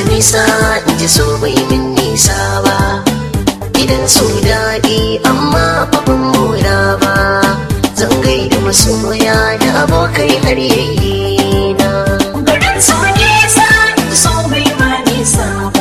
nisa in ji so bai min nisa ba gidan su daɗi amma abin mura ba zan gaida masoya da abokai har yayi na Garin su nisa so bai ma nisa ba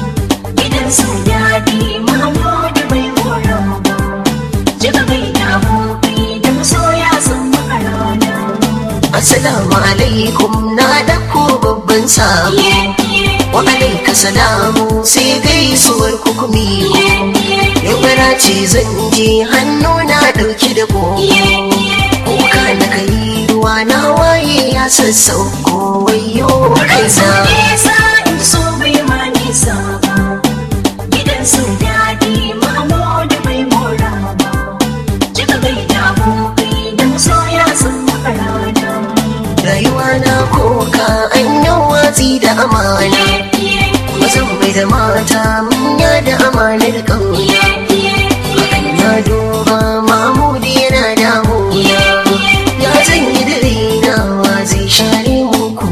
Gidan su daɗi Mahmudu bai mora ba Jika bai da abokai da masoya sun maka rana assalamu alaikum na ɗauko babban sabo Iye iye wa alaika salamu sai gaisuwar kukumi iye iye Yau ce zan je hannu na ɗauki da ko iye iye kuka na kai ruwa na waye ya sassauko wayo Garin su kaina nisa so bai ma nisa ba Gidan su daɗi Mahmudu bai mora ba Jika bai da abokai da masoya sun maka rana rayuwa na koka an yi watsi da amana Iye iye mazan mai da mata manya da amanar ƙauna iye iye hakan na duba mamudi yana damuna ya zan yi da raina wa zai share muku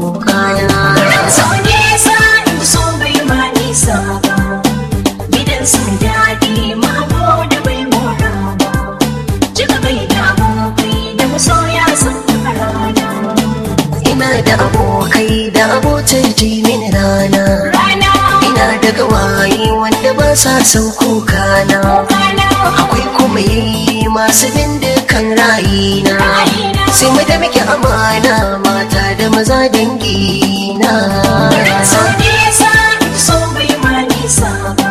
kana So nisa so bai ma nisa ba Gidan su daɗi Mahmudu bai mora ba Jika bai da abokai da masoya sun maka rana ina da abokai da abotar jimin rana Rana ina da gawaye wanda ba sa son kuka na Rana akwai kuma yayi masu bin dukkan rayina sai mu da muke amana mata da maza dangi na So nisa so bai ma nisa ba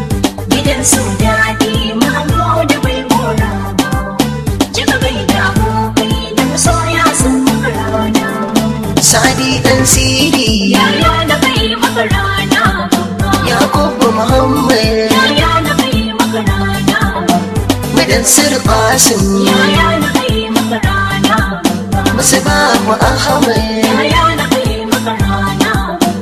Gidan su daɗi Mahmudu bai mora ba Jika bai da abokai da masoya sun maka rana sadi dan siri Yaya na kai maka rana yakubu muhammad Yaya na kai maka rana madan sir qasim Yaya na kai maka rana musabahu ahmad Yaya na kai maka rana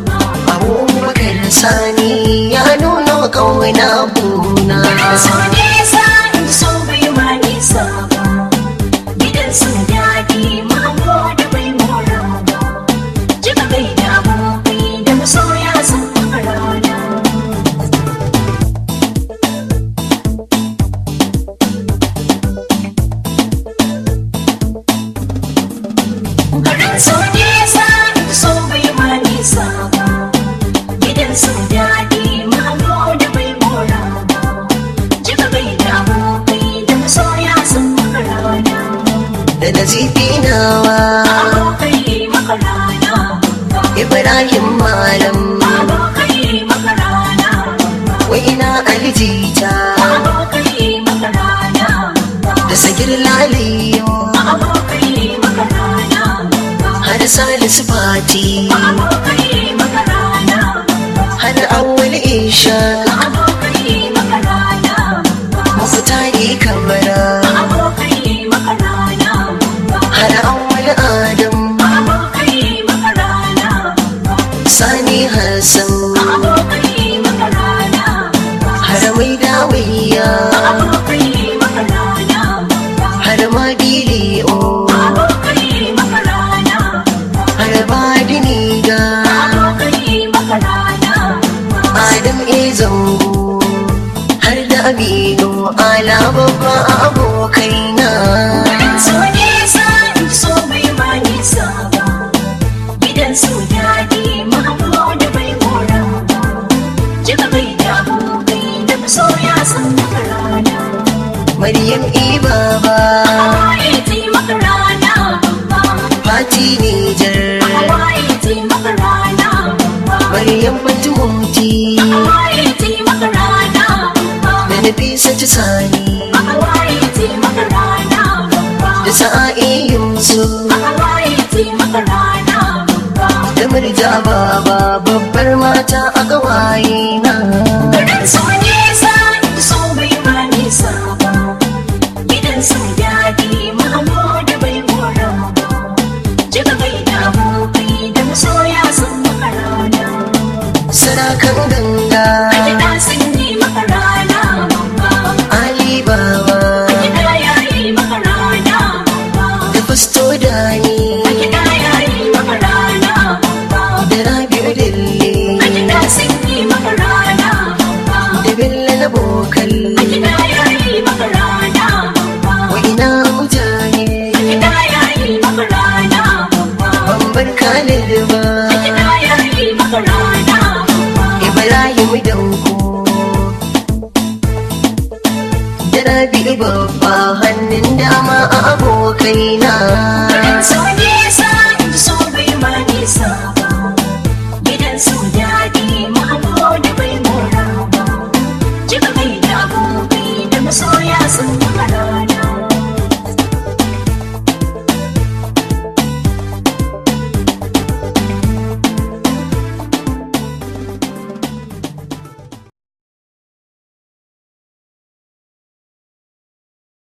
abubakar sani ya nuna kauna buna So nisa so bai ma nisa ba Gidan su daɗi Mahmudu bai mora ba Jika bai da abokai da masoya sun maka rana Garin su nisa so bai ma nisa ba Gidan su daɗi Mahmudu bai mora ba Jika bai da abokai da masoya sun maka rana da nazifi nawa Abokai maka rana ibrahim malam Abokai maka rana wai ina alijita Abokai maka rana da sagir laliyo Abokai maka rana har salisu fati Abokai maka rana har awwal isha Abokai maka rana mafutari kabara Abokai maka rana har awwal adam Abokai maka rana sani hassan Abokai maka rana har mai dawiya Abokai maka rana har madiliyo Abokai maka rana har badiniga Abokai maka rana adam e zango har da aminu ala babba abokaina So nisa so bai ma nisa ba Gidan su daɗi Mahmudu bai mora ba Jika bai da abokai da masoya sun maka rana maryam e baba Hawaye ti maka rana fati nijar Hawaye ti maka rana maryam fatimoti Hawaye ti maka rana da nafisa ta sani Hawaye ti maka rana da sa'a'i yusuf Hawaye ti maka rana da murja baba babbar mata a gawaye na Garin su nisa so bai ma nisa ba Gidan su daɗi Mahmudu bai mora ba Jika bai da abokai da masoya sun maka rana sarakan ganga A gida sun yi maka rana ali baba A gida ya yi maka rana da fasto dani A gida ya yi maka rana da rabi'u dille murna Ibrahim Danko da Rabi babba hannun dama a abokaina Gidan su nesa